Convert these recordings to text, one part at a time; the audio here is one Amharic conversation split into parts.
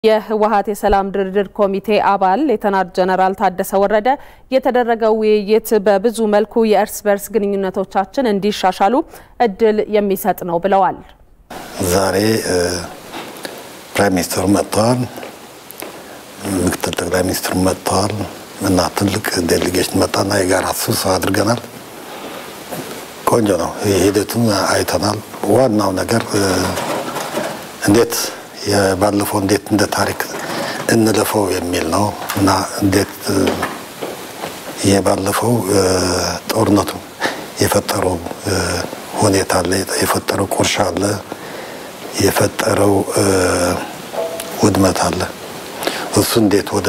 የህወሀት የሰላም ድርድር ኮሚቴ አባል ሌተናንት ጀነራል ታደሰ ወረደ የተደረገው ውይይት በብዙ መልኩ የእርስ በርስ ግንኙነቶቻችን እንዲሻሻሉ እድል የሚሰጥ ነው ብለዋል። ዛሬ ፕራይም ሚኒስትሩ መጥተዋል፣ ምክትል ጠቅላይ ሚኒስትሩ መጥተዋል እና ትልቅ ዴሌጌሽን መጣና የጋራ ስብሰባ አድርገናል። ቆንጆ ነው። ሂደቱን አይተናል። ዋናው ነገር እንዴት የባለፈው እንዴት እንደ ታሪክ እንለፈው የሚል ነው እና እንዴት የባለፈው ጦርነቱ የፈጠረው ሁኔታ አለ፣ የፈጠረው ቁርሻ አለ፣ የፈጠረው ውድመት አለ። እሱ እንዴት ወደ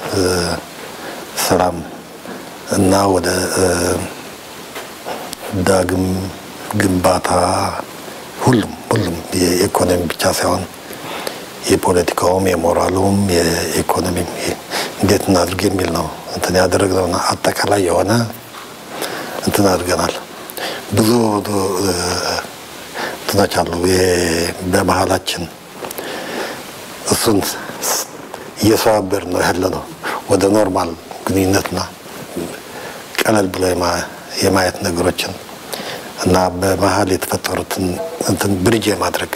ሰላም እና ወደ ዳግም ግንባታ ሁሉም ሁሉም የኢኮኖሚ ብቻ ሳይሆን የፖለቲካውም የሞራሉም የኢኮኖሚም እንዴት እናድርግ የሚል ነው እንትን ያደረግነውና አጠቃላይ የሆነ እንትን አድርገናል። ብዙ እንትኖች አሉ በመሀላችን እሱን እየሰባበር ነው ያለ ነው ወደ ኖርማል ግንኙነትና ቀለል ብሎ የማየት ነገሮችን እና በመሀል የተፈጠሩትን እንትን ብሪጅ የማድረግ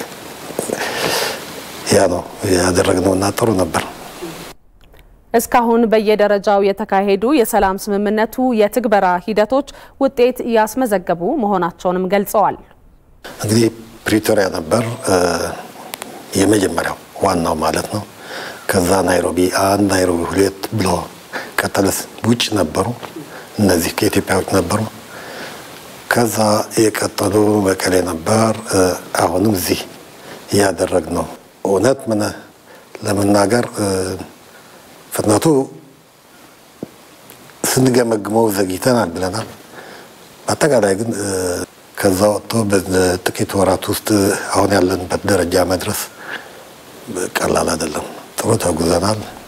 ያ ነው ያደረግነውና ጥሩ ነበር። እስካሁን በየደረጃው የተካሄዱ የሰላም ስምምነቱ የትግበራ ሂደቶች ውጤት እያስመዘገቡ መሆናቸውንም ገልጸዋል። እንግዲህ ፕሪቶሪያ ነበር የመጀመሪያው ዋናው ማለት ነው። ከዛ ናይሮቢ አንድ ናይሮቢ ሁለት ብሎ ቀጠለስ ውጭ ነበሩ። እነዚህ ከኢትዮጵያ ውጭ ነበሩ። ከዛ የቀጠሉ መቀሌ ነበር። አሁንም እዚህ እያደረግ ነው። እውነት ምን ለመናገር ፍጥነቱ ስንገመግመው ዘግይተናል ብለናል። በአጠቃላይ ግን ከዛ ወጥቶ በጥቂት ወራት ውስጥ አሁን ያለንበት ደረጃ መድረስ ቀላል አይደለም። ጥሩ ተጉዘናል።